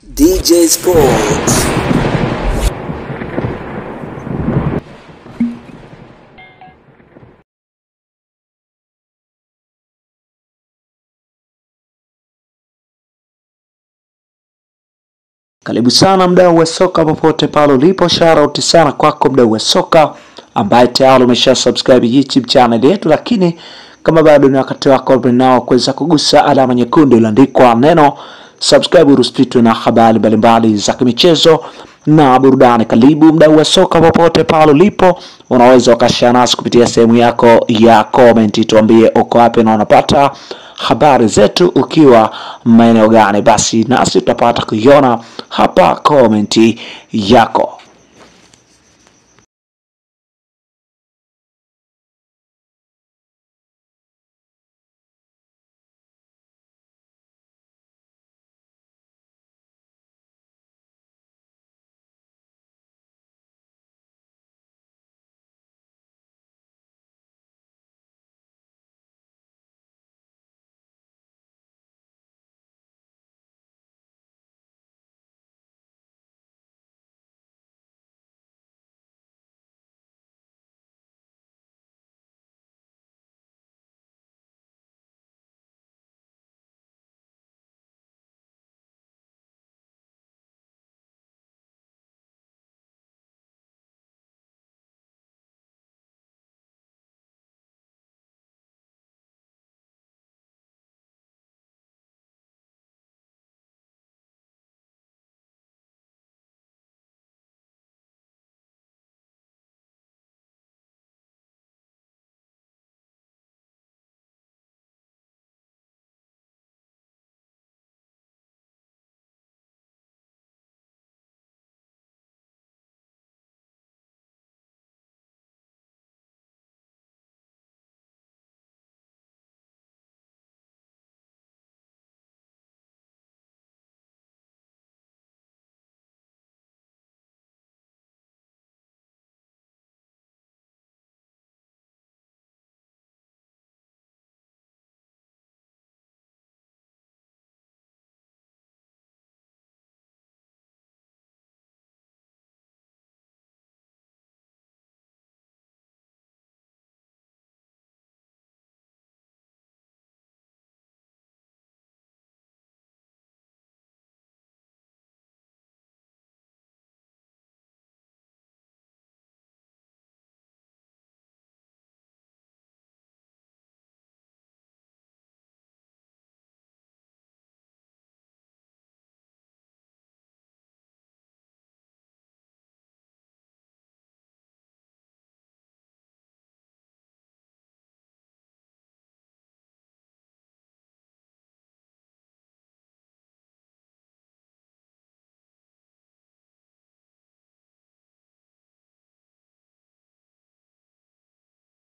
DJ Sports. Karibu sana mdau wa soka popote pale ulipo, shout sana kwako mdau wa soka ambaye tayari umesha subscribe YouTube channel yetu, lakini kama bado ni wakati wako nao kuweza kugusa alama nyekundu iliyoandikwa neno subscribe, ruspitwe na habari mbalimbali za kimichezo na burudani. Karibu mdau wa soka popote pale ulipo, unaweza ukashare nasi kupitia sehemu yako ya comment, tuambie uko wapi na unapata habari zetu ukiwa maeneo gani, basi nasi tutapata kuiona hapa komenti yako.